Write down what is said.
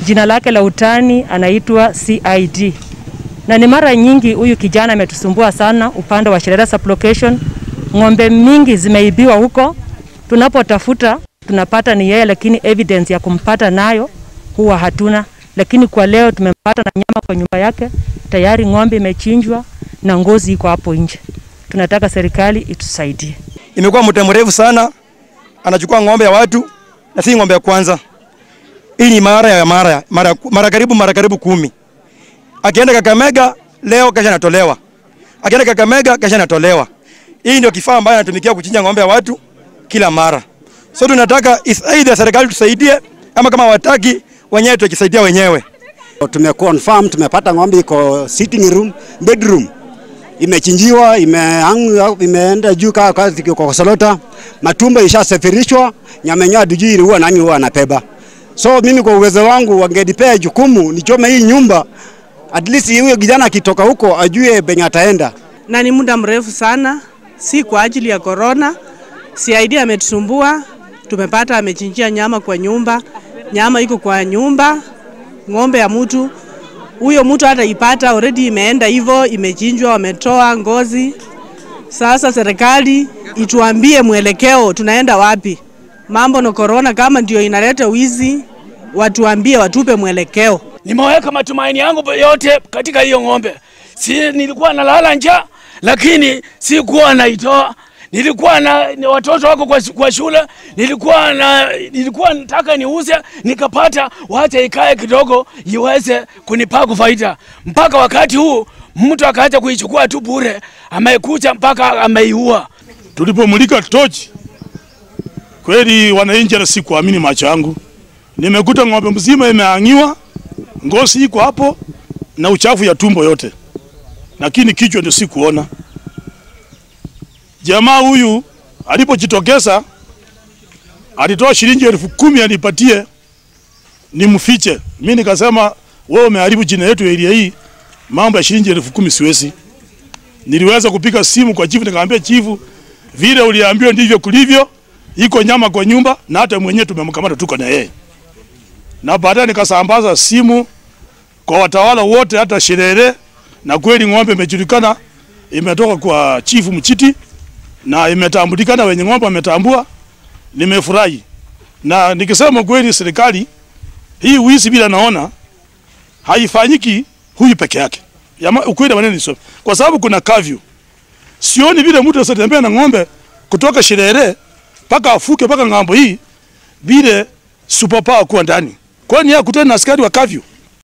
jina lake la utani anaitwa CID, na ni mara nyingi huyu kijana ametusumbua sana upande wa Shirera sublocation. Ng'ombe mingi zimeibiwa huko, tunapotafuta tunapata ni yeye, lakini evidence ya kumpata nayo huwa hatuna. Lakini kwa leo tumempata na nyama kwa nyumba yake, tayari ng'ombe imechinjwa na ngozi iko hapo nje. Tunataka serikali itusaidie. Imekuwa muda mrefu sana anachukua ng'ombe ya watu na si ng'ombe ya kwanza. Hii ni mara ya mara, mara, mara karibu mara karibu kumi. Akienda Kakamega leo kesha anatolewa. Akienda Kakamega kesha anatolewa. Hii ndio kifaa ambayo anatumikia kuchinja ng'ombe ya watu kila mara. So tunataka is either serikali tusaidie ama kama wataki wenyewe tukisaidia wenyewe. Tumeconfirm tumepata ng'ombe iko sitting room, bedroom imechinjiwa, imeangu, imeenda juu kaa kazi kwa Solota, matumbo ishasafirishwa, nyama yenyewe hatujui huwa nani huwa anabeba. So mimi kwa uwezo wangu wangenipea jukumu nichome hii nyumba, at least huyo kijana akitoka huko ajue penye ataenda. na ni muda mrefu sana, si kwa ajili ya korona. CID ametusumbua, tumepata amechinjia nyama kwa nyumba, nyama iko kwa nyumba, ng'ombe ya mtu huyo mtu hata ipata already imeenda hivyo, imechinjwa, wametoa ngozi. Sasa serikali ituambie mwelekeo, tunaenda wapi? Mambo na korona kama ndio inaleta wizi, watuambie, watupe mwelekeo. Nimeweka matumaini yangu yote katika hiyo ng'ombe. Si nilikuwa nalala njaa, lakini sikuwa naitoa. Nilikuwa na ni watoto wako kwa, kwa shule, nilikuwa na nilikuwa nataka niuze, nikapata wacha ikae kidogo iweze kunipa faida. Mpaka wakati huu mtu akaacha kuichukua tu bure, amekuja mpaka ameiua. Tulipomulika tochi, kweli wananchi, hata sikuamini macho yangu. Nimekuta ng'ombe mzima imeangiwa, ngozi iko hapo na uchafu ya tumbo yote, lakini kichwa ndio sikuona. Jamaa huyu alipojitokeza alitoa shilingi elfu kumi anipatie nimfiche. Mimi nikasema wewe umeharibu jina yetu area hii, mambo ya shilingi elfu kumi siwezi. Niliweza kupiga simu kwa chifu, nikamwambia chifu, vile uliambiwa ndivyo kulivyo, iko nyama kwa nyumba na hata mwenyewe tumemkamata, tuko na yeye. Na baadaye nikasambaza simu kwa watawala wote, hata Shirere, na kweli ng'ombe imejulikana, imetoka kwa chifu Mchiti na imetambulikana, wenye ng'ombe wametambua. Nimefurahi na nikisema kweli, serikali hii wizi bila naona haifanyiki huyu peke yake. Yama, ukweli maneno ni kwa sababu kuna kavyu. Sioni vile mtu asatembea na ng'ombe kutoka Shirere mpaka afuke mpaka ng'ambo hii vile superpower kuwa ndani. Kwani yeye akutana na askari wa kavyu?